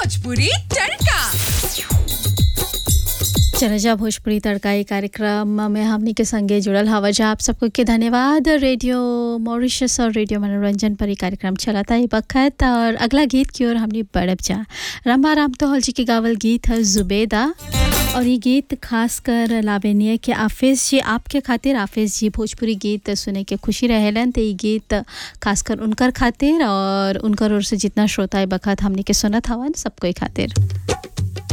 भोजपुरी तड़का चरजा भोजपुरी तड़का ई कार्यक्रम में हमनी के संगे जुड़ल हवा जा आप सबको के धन्यवाद रेडियो मॉरिशस और रेडियो मनोरंजन पर ई कार्यक्रम चलाता है बखत और अगला गीत की ओर हमनी बढ़ब जा रंबा राम तोहल जी के गावल गीत है जुबेदा और ये गीत खास कर लावेनिया के आफिस जी आपके खातिर आफिस जी भोजपुरी गीत सुने के खुशी रहेलन तो ये गीत खासकर उनकर खातिर और उनकर ओर से जितना श्रोता है बखत हमनी के सुनत हवन सबको खातिर